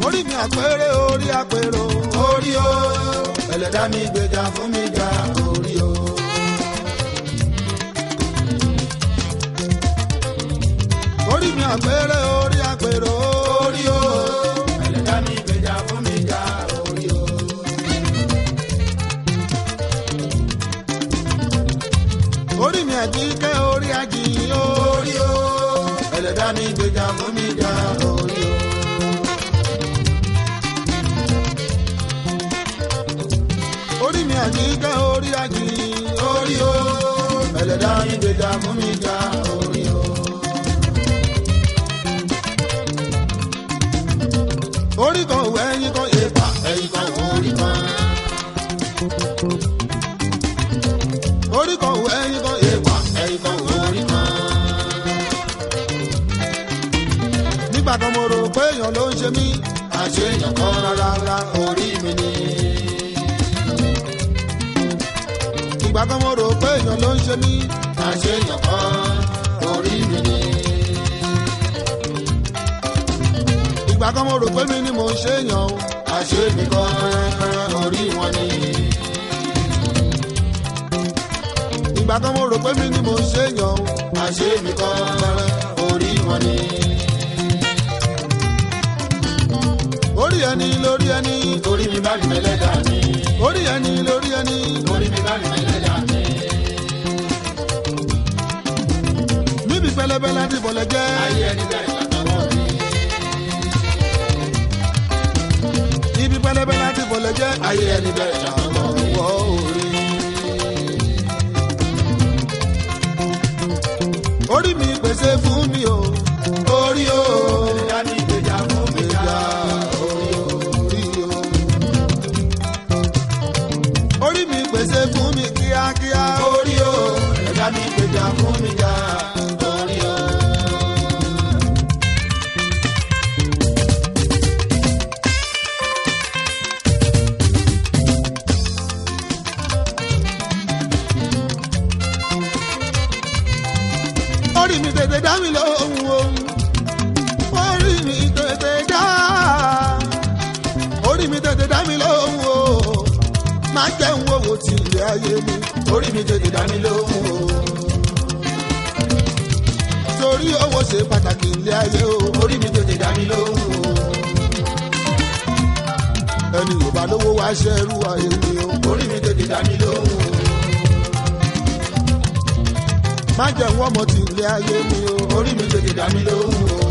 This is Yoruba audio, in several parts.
orí mi àpérè orí àpérò orí o ẹlẹ́dá mi gbèjà fún mi jà orí o. orí mi àpérè orí àpérò orí o ẹlẹ́dá mi gbèjà fún mi jà orí o. orí mi àjíkẹ́ orí àjìyìn o orí o ẹlẹ́dá mi gbèjà fún mi jà orí o. orí mi àjíkẹ́ orí àjìyìn orí o ẹlẹ́dá mi gbèjà fún mi jà orí o. orí kan òwò ẹyin kan èèpà ẹ̀yin kan orí kan orí kan òwò ẹyin kan èèpà ẹ̀yin kan orí kan. nígbà kan mo rò pé èèyàn ló ń ṣe mí àṣeyàn kan rárá orí mi ni. ìgbà kan mo rò pé èèyàn ló ń ṣe mí àṣeyàn kan orí mi ni. ìgbà kan mo rò pé mi ni mò ń ṣe èèyàn o àṣe mi kan orí wọn ni. ìgbà kan mo rò pé mi ni mò ń ṣe èèyàn o àṣe mi kan orí wọn ni. orí ẹni lórí ẹni orí mi bá rí mẹ́lẹ́dà mi. orí ẹni lórí ẹni orí mi bá rí mẹ́lẹ́dà mi. níbi pẹlẹbẹ láti bọ̀lẹ̀ jẹ́ ayé ẹni bẹ̀rẹ̀ látọwọ́ mi. ibi pẹlẹbẹ láti bọ̀lẹ̀ jẹ́ ayé ẹni bẹ̀rẹ̀ látọwọ́ mi. wọ́ orí. orí mi pèsè fún mi o orí o ẹlẹ́dá mi gbèjà fún mi jà orí o. orí o. orí mi pèsè fún mi kíákíá orí o ẹlẹ́dá mi gbèjà fún mi jà orí o. orí mi tètè dá mi lóhùn o orí mi tètè dá orí mi tètè dá mi lóhùn o má jẹ́ ń wòwò tí ilé ayé mi orí mi tètè dá mi lóhùn o. torí owó ṣe pàtàkì ilé ayé o orí mi tètè dá mi lóhùn o. ẹni yóò bá lówó wá ṣẹ́rú ayé mi o orí mi tètè dá mi lóhùn o. má jẹ́ ń wọ́mọ tí ilé ayé mi o orí mi tètè dá mi lóhùn o.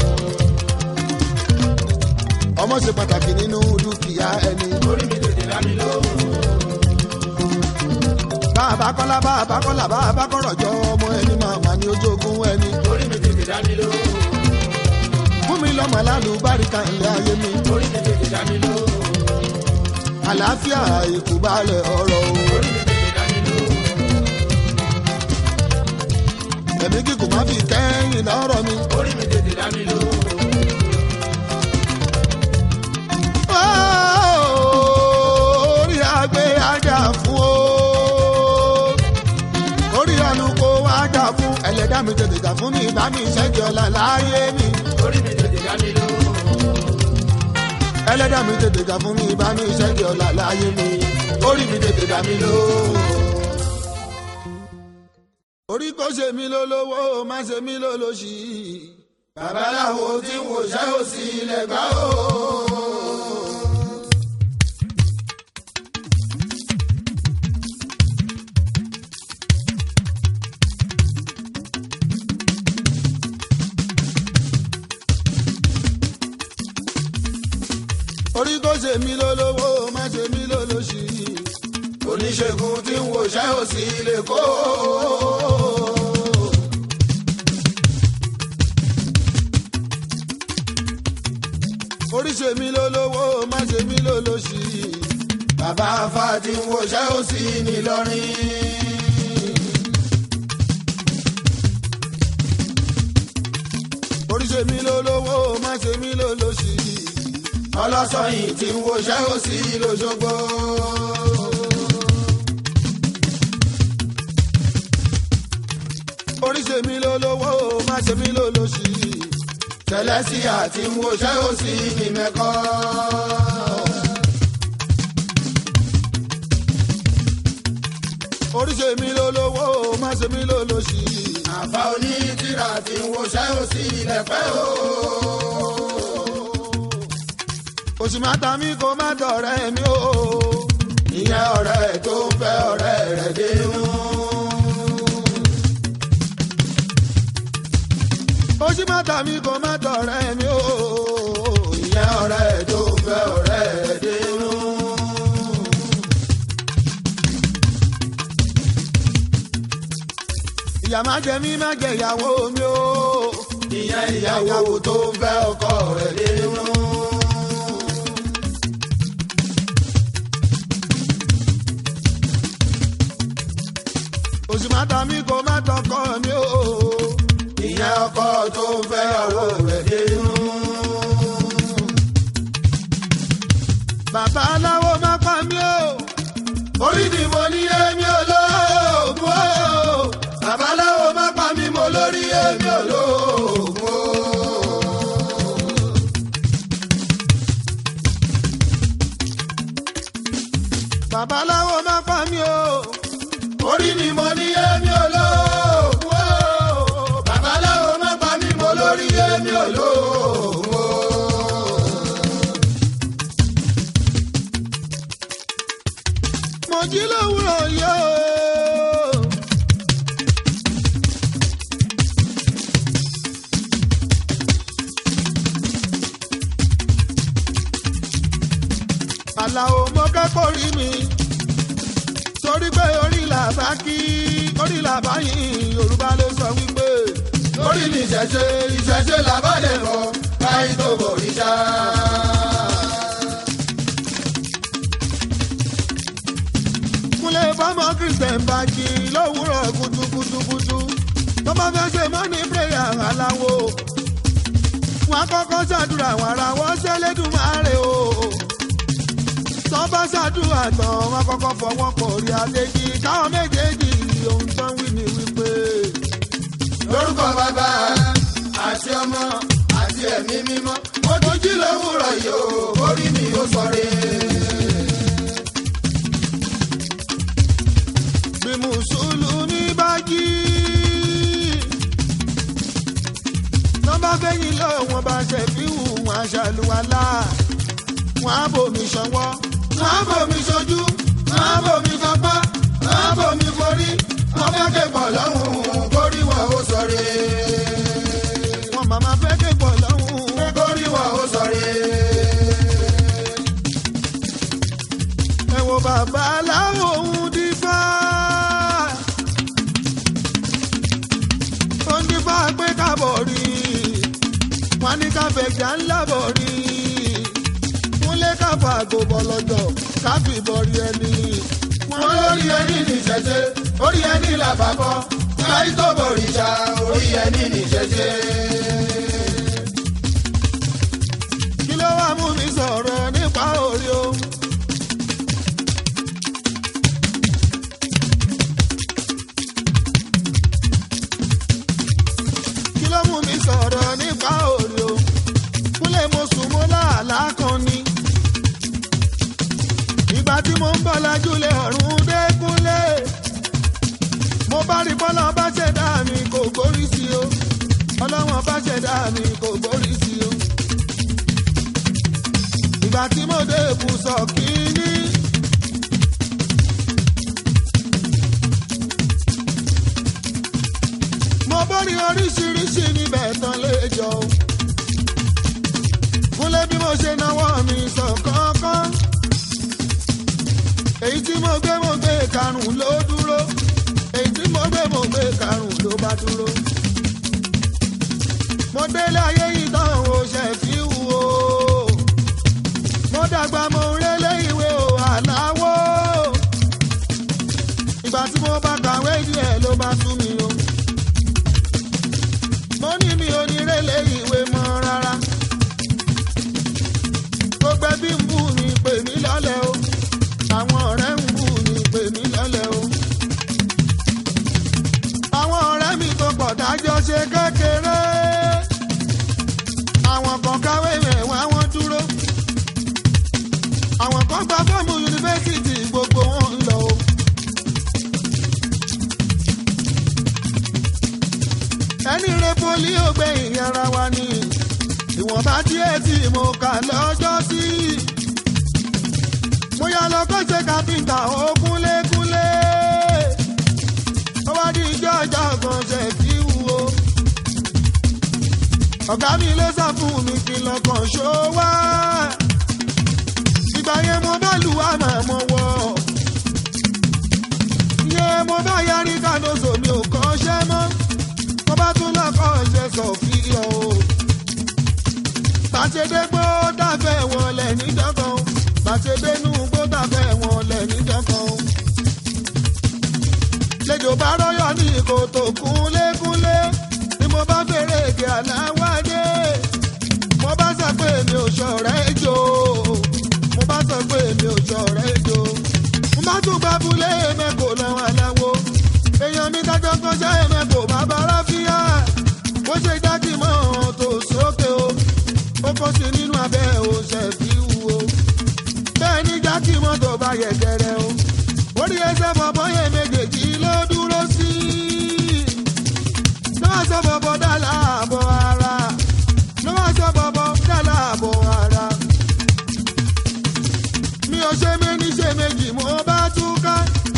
ọmọ ṣe pàtàkì nínú dúkìá ẹni orí mi tètè dá mi lóhùn o. bàbá kọ́lá bàbá kọ́lá bàbá kọ́rọ̀ jọ ọmọ ẹni màmá ní ojú ogun ẹni orí mi tètè dá mi lóhùn o. fún mi lọ́mọ alálùbáríkà ilé ayé mi orí mi tètè dá mi lóhùn o. àlàáfíà ìkúbalẹ̀ ọ̀rọ̀ o. orí mi tètè dá mi lóhùn o. ẹ̀mí kíkùn má fi kẹ́yìn lọ́rọ̀ mi. orí mi tètè dá mi lóhùn o. orí àgbẹ̀ ajá fún o. orí àlùkò ajá fún ẹlẹ́dá mi tètè jà fún mi bá mi ṣẹ́gi ọ̀la láyé mi. orí mi tètè dá mi lóhùn o. ẹlẹ́dá mi tètè jà fún mi bá mi ṣẹ́gi ọ̀la láyé mi. orí mi tètè dá mi lóhùn o. orí kò ṣe mí lólówó má ṣe mí lólóṣì. babaláwo tí ń wòṣẹ́ òsì ilẹ̀ gbá o. orí kò ṣe mí lólówó má ṣe mí lólóṣì. oníṣègùn tí ń wòṣẹ́ òsì ilẹ̀ kó. orí ṣe mí lólówó má ṣe mí lólóṣì. bàbá afá tí ń wòṣẹ́ òsì nìlọrin. orí ṣe mí lólówó má ṣe mí lólóṣì. ọlọ́sọ̀yìn tí ń wòṣẹ́ òsì lọ́sọ̀gbọ́. orí ṣe mí lólówó má ṣe mí lólóṣì. tẹlẹsí àti wọṣẹ́ òsì ní mẹ́kọ́. oríṣi mi ló lówó má ṣe mi ló lọ sí i. àfa onítìrà tí wọṣẹ́ òsì lẹ́pẹ́ o. òsì má ta mí kó má dọ̀rẹ́ mi o. ìyẹn ọ̀rẹ́ tó ń fẹ́ ọ̀rẹ́ rẹ̀ dénú. òsì má ta mí kó má dọ̀rẹ́ mi o. ìyẹn ọ̀rẹ́ tó ń fẹ́ ọ̀rẹ́ rẹ̀ dénú. ìyá má jẹ mí má jẹ ìyàwó mi o. ìyẹn ìyàwó tó ń fẹ́ ọkọ rẹ̀ dénú. òsì má ta mí kó má tọkọ mi o. ìyẹn ọkọ tó ń fẹ́ ìyàwó rẹ̀ dénú. bàbá aláwo má pa mí o. orí ni mo ní èmi olóògùn o. babaláwo má pa mí mo lórí èmi olóògùn o. bàbá aláwo má pa mí o. orí ni mo ní èmi olóògùn o. babaláwo má pa mí mo lórí èmi olóògùn o. mo jí lówùrọ̀ yó. àlàó mo kẹ́kọ̀ọ́ rí mi torí pé orí làbá kí orí làbá yìn yorùbá ló sọ wípé lórí ní ìṣẹ̀ṣe ìṣẹ̀ṣe làbálẹ̀ lọ káyí tó bòrìṣà. kúnlẹ̀ fọ́mọ christian bá jí lówùrọ̀ kùtùkùtùkùtù tó bá fẹ́ ṣe mọ́ni prayer aláwo wọn á kọ́kọ́ ṣàdúrà wọn ara wọn ṣẹlẹ́dùnmáre o tọ́ba ṣàdúrà tán wọn kọ́kọ́ fọwọ́ pọ̀ rí adéjì káwọn méjèèjì ohun tó ń wí ni wípé lórúkọ bàbá àti ọmọ àti ẹ̀mí mímọ́ mo tún jí lówùrọ̀ yìí o orí mi ó sọre. bí mùsùlùmí bá jí tọ́ba fẹ́yìn lọ wọn bá ṣe fi hù wọn aṣàlùwalá wọn á bomi ṣọwọ́ wọ́n á bomi sojú wọ́n á bomi fapá wọ́n á bomi forí wọ́n fẹ́ ké pọ̀ lọ́hùn-ún kórí wọn ó sọre. wọn màmá fẹ́ ké pọ̀ lọ́hùn-ún. kórí wọn ó sọre. ẹ wo bàbá aláwọ̀ ohun dífá. ó ń dífá pé kábọ̀ rí wọn ní káfẹ̀jà ńlá bọ̀ rí kúnlé káfà àgòbọ̀ lọ́jọ́ káfí bọ̀rí ẹni. wọ́n lórí ẹni ní ìṣẹ̀ṣe orí ẹni làbàbọ̀ káyí tó bòrìṣà orí ẹni ní ìṣẹ̀ṣe. kí ló wá mú mi sọ̀rọ̀ nípa orí o. kí ló mú mi sọ̀rọ̀ nípa orí o. kúlẹ̀ mo sùn mo láàlá kan ni. ìgbà tí mo ń bọ̀ lájúlẹ̀ ọ̀run dé kúnlẹ̀. mo bá rí bọ́lá bá ṣẹ̀dá mi kò gbórí sí o. ọlọ́wọ́n bá ṣẹ̀dá mi kò gbórí sí o ìgbà tí mo dé ibùsọ̀ kínní. mo bórí oríṣiríṣi níbẹ̀ tán léjọ. fúnlẹ̀ bí mo ṣe náwó mi sọ kánkán. èyí tí mo gbé mo gbé karùn-ún ló dúró. èyí tí mo gbé mo gbé karùn-ún ló bá dúró. mo délé ayé yìí tán o ṣe fi wù o mo dàgbà mo ń rélé ìwé o àláwó. ìgbà tí mo bá kàwé díẹ̀ ló bá sú mi o. mo ní mi ò ní rélé ìwé mọ́ rárá. gbogbo ẹbí ń bù mí pè mí lọ́lẹ̀ o. àwọn ọ̀rẹ́ ń bù mí pè mí lọ́lẹ̀ o. àwọn ọ̀rẹ́ mi tó pọ̀ dájọ́ ṣe kékeré. díẹ̀ tí mo kà lọ́jọ́ sí. mo yà lọ kọ́ ṣe kápẹ́ńtà ó kúnlékúnlé. ó wá di ijó ọjọ́ kan ṣe kí wúwo. ọ̀gá mi ló sá fún mi kí lọ́kàn ṣó wá. ìgbà yẹn mo bá lù wá màá mọ̀ wọ̀. ìyẹn mo bá yarí kánóso mi ò kọ́ ṣẹ́ mọ́. mo bá tún lọ́kọ̀ ṣe sọ fi hàn o bàṣẹdé gbó dàfẹ́ wọn lẹ̀ níjọ́kan bàṣẹdé nù gbó dàfẹ́ wọn lẹ̀ níjọ́kan. lẹ́jọ́ bá rọ́yọ̀ ní kòtò kúnlékúnlé ni mo bá fèrè èké aláwádé. mo bá sọ pé mi ò ṣọ̀rẹ́ jò mo bá sọ pé mi ò ṣọ̀rẹ́ jò. mo bá tún gba abúlé mẹ́kò lọ́wọ́ aláwo. èèyàn mi dájọ́ kọ́ṣẹ́ mẹ́kò bàbá ráfíà. bó ṣe dákì mọ́ tó sókè o ó kó sí nínú abẹ́ òṣè fi wúwo. bẹ́ẹ̀ ni jákì mọ́tò bá yẹ gẹ̀rẹ́ o. orí ẹsẹ̀ bọ̀bọ̀ yẹn méjèèjì ló dúró sí. ló wá sọ bọ̀bọ̀ dá láàbọ̀ ara. ló wá sọ bọ̀bọ̀ dá láàbọ̀ ara. mi ò ṣe méní ṣe méjì mo bá túká.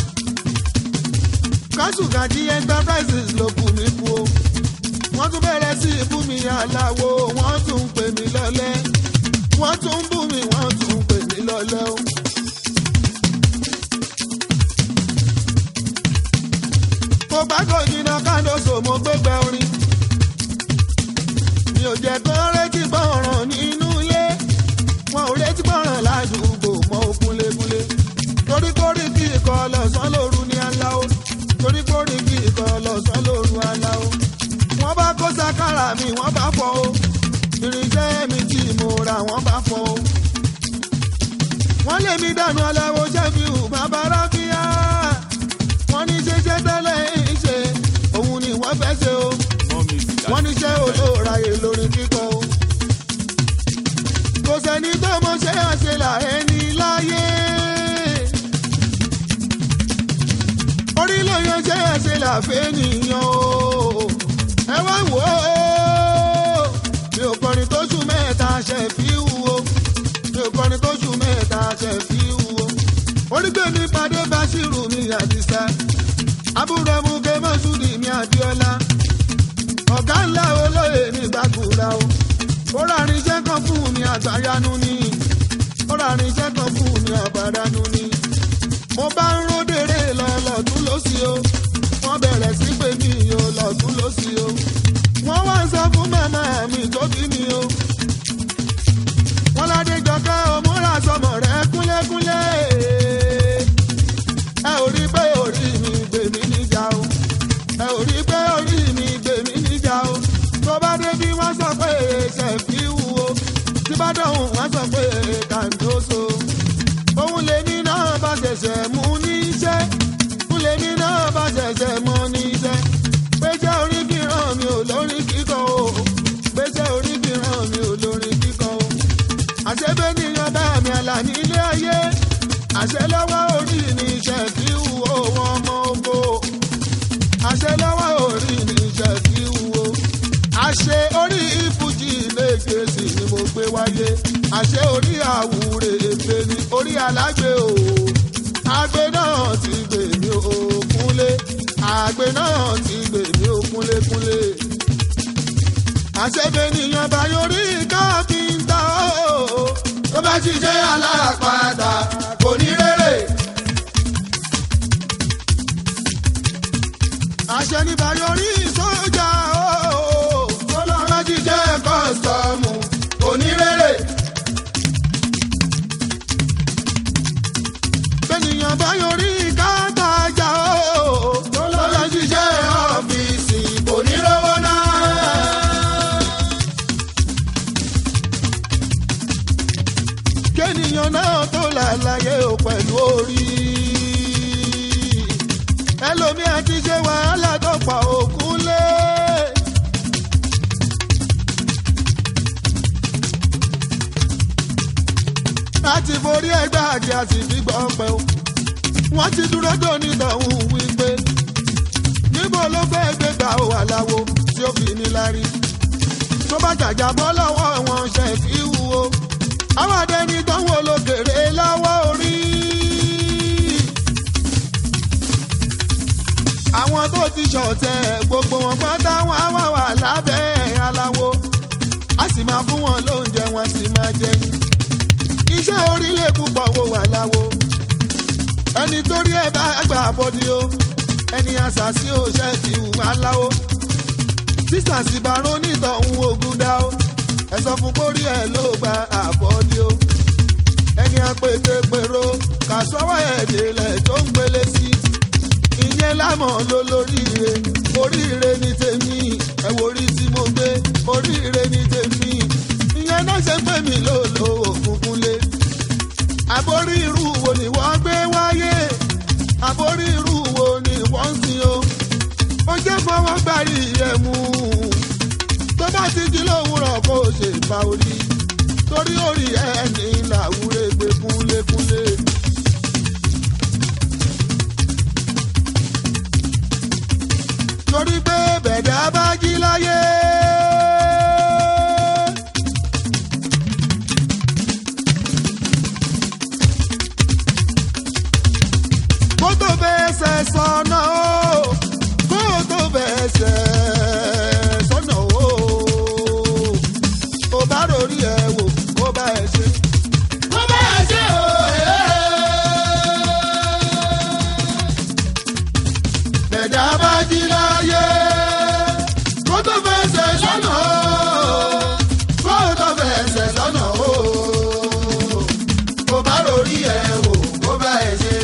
kásùkàdí enterprises ló kù mí kú o wọ́n tún bẹ̀rẹ̀ sí ibú mi aláwo wọ́n tún ń pè mí lọ́lẹ́ wọ́n tún ń bú mi wọ́n tún ń pè mí lọ́lẹ́ o. mo gbàgbọ́ ìdíná kándoso mo gbégbé orin mi ò jẹ́ kó retí gbọ́ràn nínú ilé wọn ò retí gbọ́ràn ládùúgbò mọ́ òkúnlékúnlé torí kórìí kí ikọ̀ lọ́sàn-án lóru ní aláwo torí kórìí kí ikọ̀ lọ́sàn-án lóru aláwo wọ́n bá kó sakara mi wọ́n bá fọ́ o irinṣẹ́ mi tí mo ra wọ́n bá fọ́ o. wọ́n lé mi dànù aláwo ṣẹ́fíù bàbá ráfíà wọ́n ní ṣeṣẹ́ tẹ́lẹ̀ ń ṣe òun ni wọ́n fẹ́ ṣe o wọ́n ní ṣe olóòráyè lórí kíkọ́ o. kò sẹ́ni tó mọ ṣe àṣelà ẹni láyé. orí ló yan ṣe àṣelà fẹ́ nìyàn o ẹ wá wò ó mi ò kọrin tó ṣù mẹ́ta ṣe fi wúwo mi ò kọrin tó ṣù mẹ́ta ṣe fi wúwo orígbèmí pàdé báṣírù mi àdìsá àbúrò ẹmúkẹ mọ́ṣúdì mi àdìọ́lá ọ̀gá ńlá olóyè ní gbàgùrà o ó rárin iṣẹ́ kan fún mi àgbàyanu ni ó rárin iṣẹ́ kan fún mi àgbàyanu ni mo bá ń ródèrè lọ lọ́dún lọ́sí o wọ́n bẹ̀rẹ̀ sí pé mi ò lọ́dún lọ́sí o. wọ́n wá ń sọ fún màmá mi tó bí mi o. wọ́n ládé jọkẹ́ òmúra sọmọ rẹ̀ kúnlékúnlé. ẹ ò rí pé orí mi gbè mí níjà o. ẹ ò rí pé orí mi gbè mí níjà o. tó bá dé bí wọ́n sọ pé ṣe fi wú o. tí bá dọ̀hùn wọ́n sọ pé kàńdóso. òun lèmi náà bá ṣẹ̀ṣẹ̀ mú níṣẹ́ lèmi náà bá ṣẹ̀ṣẹ̀ mọ ní iṣẹ́. Péjẹ́ orí fi ràn mí ò lórí kíkọ o. Péjẹ́ orí fi ràn mí ò lórí kíkọ o. Àṣebé níyan bá mi àlà nílé ayé. Àṣẹ lọ́wọ́ orí ni iṣẹ́ kí wù ó wọn ọmọ oko. Àṣẹ lọ́wọ́ orí ni iṣẹ́ kí wù ó. Àṣẹ orí ìfújì lẹ́gẹ̀ẹ́sì ni mo gbé wáyé. Àṣẹ orí àwùrè ègbè ni orí alágbè o àgbẹ̀ náà ti gbè mí ó kúnlé àgbẹ̀ náà ti gbè mí ó kúnlékúnlé. àṣẹbẹ̀ nìyẹn bá yorí káfíńtà ó. tó bá ṣiṣẹ́ alápàdà kò ní rere. àṣẹ ní bá yorí sójà ó. tó lọ bá ṣiṣẹ́ kọ́sítọ́ọ̀mù kò ní rere. bẹ́nìyàn bá yorí kátajà ó. tó lọ bá ṣiṣẹ́ ọ́fíìsì kò ní rówó náà. kéèyàn náà tó làlàyé o pẹ̀lú orí. ẹlòmíà ti ṣe wàhálà tó pa òkun lé. láti forí ẹgbẹ́ àti àsìbí gbọ́ pẹ́ o. wọ́n ti dúró dòní tọ̀hún wípé níbo ló fẹ́ gbé gbà ó àláwo tí ó fi ní lárí. tó bá jàjà bọ́ lọ́wọ́ wọn ṣe fi wúwo àwọn adẹni tó ń wo lókèrè lọ́wọ́ orí. àwọn tó ti ṣọ̀tẹ̀ gbogbo wọn pátá wọn á wà wà lábẹ́ aláwo a sì máa fún wọn lóúnjẹ wọn sì máa jẹun iṣẹ́ orílẹ̀ púpọ̀ wo wà láwo ẹni torí ẹ bá gbà bọ́dí o ẹni àṣàṣì ò ṣe ti hù aláwo sísà sì bá rónítọ̀hún ogun dá o ẹ sọ fún kórí ẹ ló gba àbọ̀dí o ẹni apètèpèrò kà sọ́wọ́ ẹ̀ délẹ̀ tó ń gbélé sí ìyẹn lámọ̀ ló lóríire oríire ní tèmi ẹ wo orí tí mo gbé oríire ní tèmi ìyẹn náà ṣe pé mi ló lo òkùnkùn lé àbórí irú wo ni wọ́n gbé wáyé àbórí irú wo ni wọ́n ń sin o ó jẹ́ fọwọ́ gbárí ẹ̀ mú tó bá ti di lówùrọ̀ kó o ṣe bá orí torí orí ẹni làwúrẹ́ gbé kúnlékúnlé. torí pé bẹ̀dá bá jí láyé. kó tó fẹsẹ̀ sọ̀nà o kó tó fẹsẹ̀ sọ̀nà o kó bá rori ẹ̀ wò kó bá ẹ̀ ṣe. Mo bá ẹ ṣe o, bẹ̀dá bá jí láyé. kó tó fẹsẹ̀ sọ̀nà o kó tó fẹsẹ̀ sọ̀nà o kó bá rori ẹ̀ wò kó bá ẹ̀ ṣe.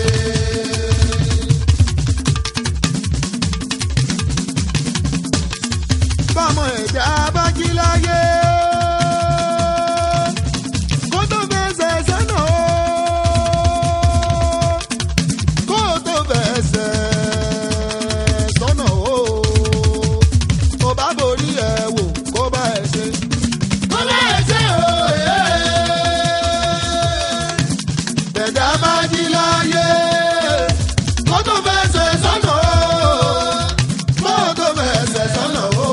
bọ́mọ ẹ̀dá bá jí láyé. kó tó fẹsẹ̀ sọ́nà o. kó tó fẹsẹ̀ sọ́nà o. kó bá borí ẹ̀ wò kó bá ẹ̀ ṣe. mo bá ẹ ṣe o, ẹ̀dá bá jí láyé. kó tó fẹsẹ̀ sọ́nà o. kó tó fẹsẹ̀ sọ́nà o.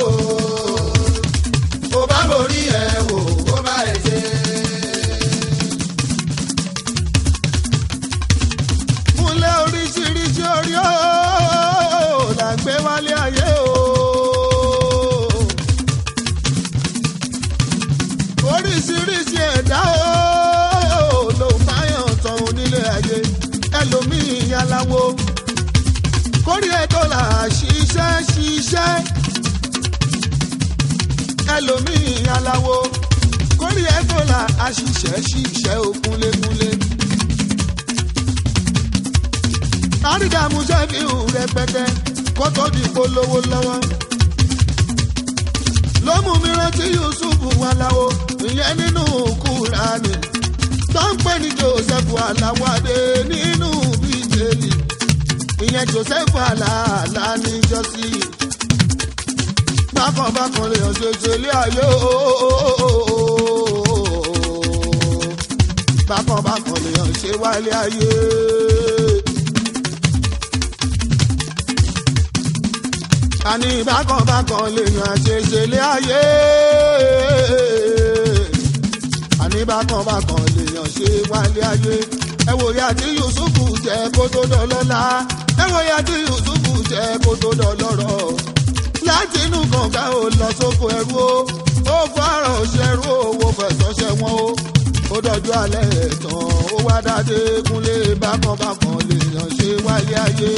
kó bá borí ẹ̀ wò kó bá ẹ̀ ṣe. múlẹ̀ oríṣiríṣi orí ó là ń gbé wálé ayé o. oríṣiríṣi ẹ̀dá ó ló máa yàn tán onílé ayé ẹlòmíì aláwo kórìí ẹ̀tọ́ là ṣiṣẹ́ ṣiṣẹ́ ẹlòmíì aláwo kórìí ẹ̀tọ́ là àṣìṣẹ́ ṣiṣẹ́ òkúnlékúnlé àrídàmú sẹ́fíù rẹpẹtẹ kó tó di polówó lọ́wọ́. ló mú mi rántí yusuf aláwo ìyẹn nínú kúránì tó ń pè ní joseph aláwádé nínú bíjèlì ìyẹn joseph aláàlá níjọ́sí. bákan bákan lè hàn ṣoṣo ilé ayé ooo bákan bákan lè hàn ṣe wálé ayé. àní bákanbákan lèèyàn àṣeṣe lé ayé. àní bákanbákan lèèyàn ṣe wálé ayé. ẹ wò ya tí yusufu jẹ kó tó dọlọ́lá. ẹ wò ya tí yusufu jẹ kó tó dọlọ́rọ̀. láti inú kànga ò lọ sóko ẹrú o. ó fọ́ọ̀rọ̀ ṣẹrú owó fẹ̀sọ̀ ṣẹ̀wọ̀n o. ó dọ̀jú alẹ́ ẹ̀tàn ó wá dáadé kúnlé bákanbákan lèèyàn ṣe wálé ayé.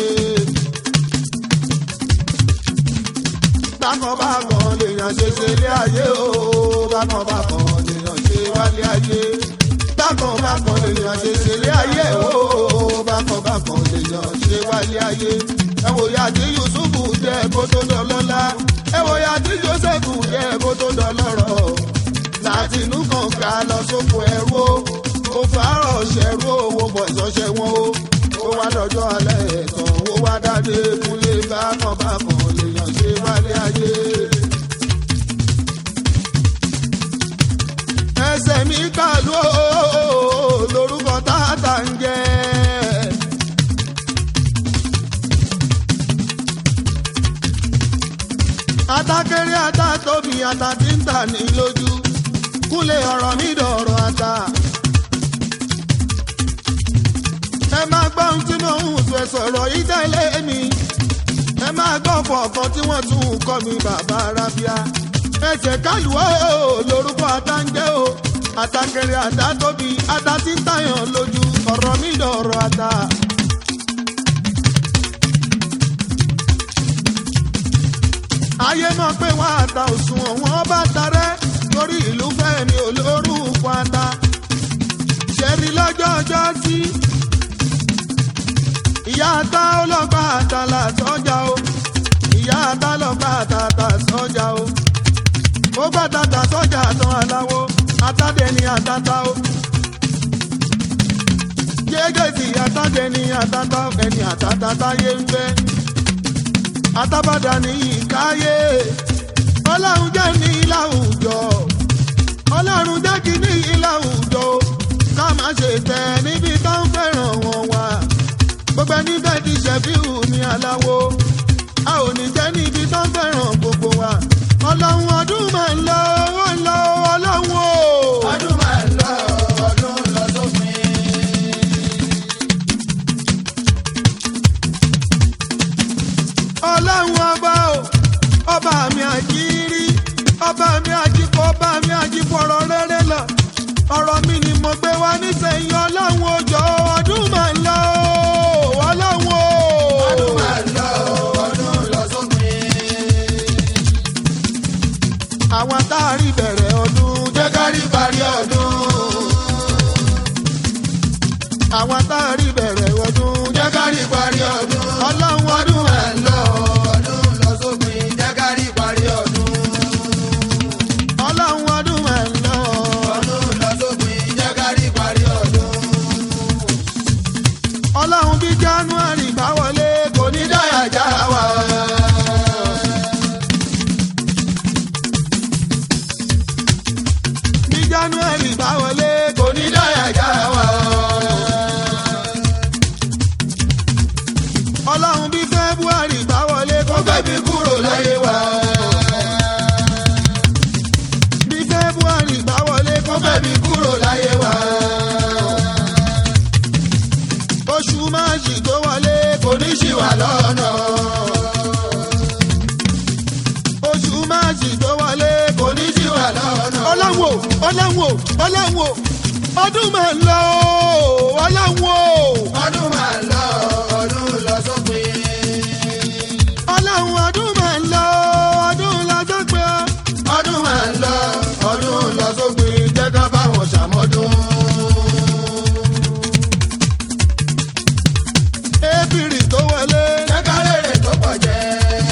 bákanbákan lèèyàn ṣe ṣe lé ayé o bákanbákan lèèyàn ṣe wálé ayé bákanbákan lèèyàn ṣe ṣe lé ayé o bákanbákan lèèyàn ṣe wálé ayé ẹ wò ya tí yusufu jẹ kó tó dọlọ́lá ẹ wò ya tí josefu jẹ kó tó dọlọ́rọ̀ láti inú kànga lọ sóko ẹrú o kò fàárọ̀ ṣẹrú owó bọ̀ ìṣọ́ṣẹ́ wọn o ó wá dọjọ́ alẹ́ ẹ̀tàn ó wá dáadé kúnlé bákanbákan lèèyàn ṣe wálé ayé. ẹsẹ̀ mi kàlú o lórúkọ tààtà ń jẹ́. atakere atatóbi ata tí ń tà ní lójú kúnlẹ̀ ọ̀rọ̀ mi dọ̀rọ̀ ata. ẹ máa gbọ́ ohun tí mo ń sọ ẹ sọ̀rọ̀ yìí tẹ́lẹ̀ mi ẹ máa gbọ́ kọ̀ọ̀kan tí wọ́n tún ń kọ́ mi bàbá arábíà ẹsẹ̀ kálùwọ́ lórúkọ ata ń jẹ́ o àtàkèrè àdá tóbi ata tí ń tàyàn lójú ọ̀rọ̀ mi dọ̀rọ̀ ata. ayé mọ̀ pé wọ́n ata òṣùwọ̀n wọn bá tarẹ́ torí ìlú fẹ́mi olórúkọ ata ṣẹ́rí lọ́jọ́ ọjọ́ sí ìyá ata ọlọ́pàá àtàlà sọ́jà o ìyá ata lọ́pàá àtàtà sọ́jà o ó gbà tàtà sọ́jà tán aláwo atádé ni àtàtà o jẹ́gẹ̀sì atádé ni àtàtà ẹni àtàtà táyé ń fẹ́ atábàdà ní ìkáyé ọlọ́run jẹ́ ní láwùjọ ọlọ́run jẹ́ kí ní láwùjọ ká má ṣe tẹ̀ níbi tó ń fẹ́ràn wọn wá gbogbo ẹni bẹ́ẹ̀ ti ṣẹ̀fíù ní aláwo a ò ní jẹ́ níbi tó ń fẹ́ràn gbogbo wa ọlọ́run ọdún máa ń lọ ó ń lọ ọlọ́run o. ọdún máa ń lọ ọdún lọ sópin. ọlọ́run ọba o ọba mi àjírí ọba mi àjíkọ ọba mi àjífọ̀rọ̀ rere lọ ọ̀rọ̀ mi ni mo gbé wá nísẹ̀yìn ọlọ́run òjò ọdún máa ń lọ o ọlọ́run o. ọdún máa ń lọ ọdún lọ sópin. àwọn táàrí bẹ̀rẹ̀ ọdún jẹ́ ká rí parí ọdún. àwọn táàrí bẹ̀rẹ̀ ọdún jẹ́ ká rí parí ọdún. ọlọ́run ọdún ọdún máa ń lọ ọdún lọ sópin. jẹ́ ká rí parí ọdún. ọlọ́run ọdún máa ń lọ ọdún lọ sópin. jẹ́ ká rí parí ọdún. ọlọ́run bí january bá wọlé kò ní dáyà já wa. bí january bá wọlé kò ní dáyà já wa. ọlọ́run bí february bá wọlé kó gbẹ̀bí kúrò láyé wa. bí february bá wọlé kó gbẹ̀bí kúrò láyé wa. oṣù máàjì tó wọlé kò ní ṣì wà lọ́nà. oṣù máàjì tó wọlé kò ní ṣì wà lọ́nà. ọlọ́wọ́ ọlọ́wọ́ ọlọ́wọ́ ọdún máa ń lọ o, ọlọ́wọ́ ọdún máa ń lọ ọdún lọ sópin. ọlọ́run ọdún máa ń lọ ọdún lọ́jọ́ pé ọdún máa ń lọ ọdún lọ sópin. jẹ́ ká bá wọn ṣàmọ́dún. ébìrì tó wọlé jẹ́ ká rèrè tó pọ̀ jẹ́.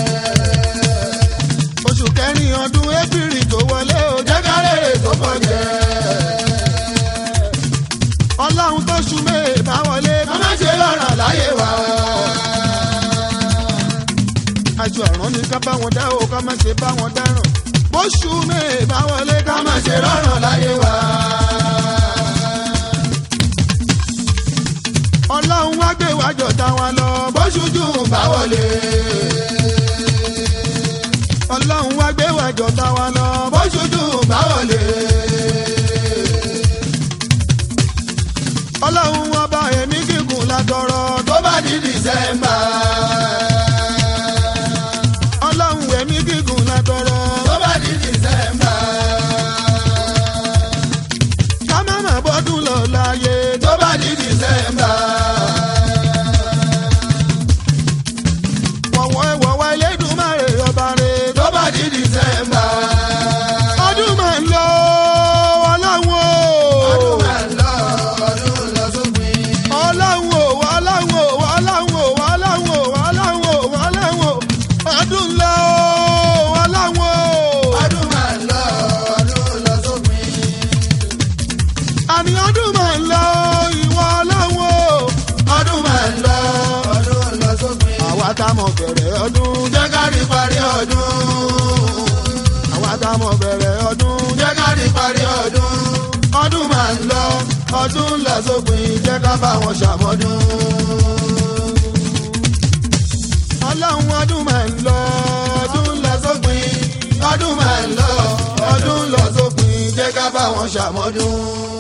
oṣù kẹrin ọdún ébìrì tó wọlé o jẹ́ ká rèrè tó pọ̀ jẹ́. ọlọ́run tó ṣú mẹ́ẹ̀ bá wọlé ká má ṣe lọ́rọ̀ láyé wa. aṣọ àrán ni ká bá wọn dá o ká má ṣe bá wọn dáràn bó ṣú mẹ́ẹ̀ bá wọlé ká ká má má ṣe ṣe rọrùn. lọ́rọ̀ láyé wa. ọlọ́run wá gbé wájọ táwọn lọ bó bóṣojú bá wọlé. ọlọ́run wá gbé wájọ táwọn lọ bó bóṣojú bá wọlé. ọlọ́run ọba ẹ̀mí gígùn látọrọ tó bá di dìsẹ́mbà. ọlọ́run ẹ̀mí gígùn látọrọ tó bá di dìsẹ́mbà. ká má má bọ́dún lọ láyé tó bá di dìsẹ́mbà. wọ̀wọ́ ẹ̀wọ̀wọ́ Elédùmarè ọba rẹ̀ tó bá di dìsẹ́mbà. ọdún máa ń lọ ọlọ́run o ọdún máa ń lọ ọdún lọ sópin. ọlọ́run o ọlọ́run o ọlọ́run o ọlọ́run o ọlọ́run o ọlọ́run o ọdún lọ ọlọ́run o ọdún máa ń lọ ọdún lọ sópin. àní ọdún máa ń lọ ìwọ ọlọ́run o ọdún máa ń lọ ọdún lọ sópin. àwa tá mọ̀ bẹ̀rẹ̀ ọdún jẹ́ ká rí parí ọdún. àwa tá mọ̀ bẹ̀rẹ̀ ọdún jẹ́ ká rí parí ọdún. ọdún máa ń lọ ọdún lọ sópin jẹ́ ká bá wọn ṣàmọ́dún. ọlọ́run ọdún máa ń lọ ọdún lọ sópin ọdún máa ń lọ ṣàmọ́dún.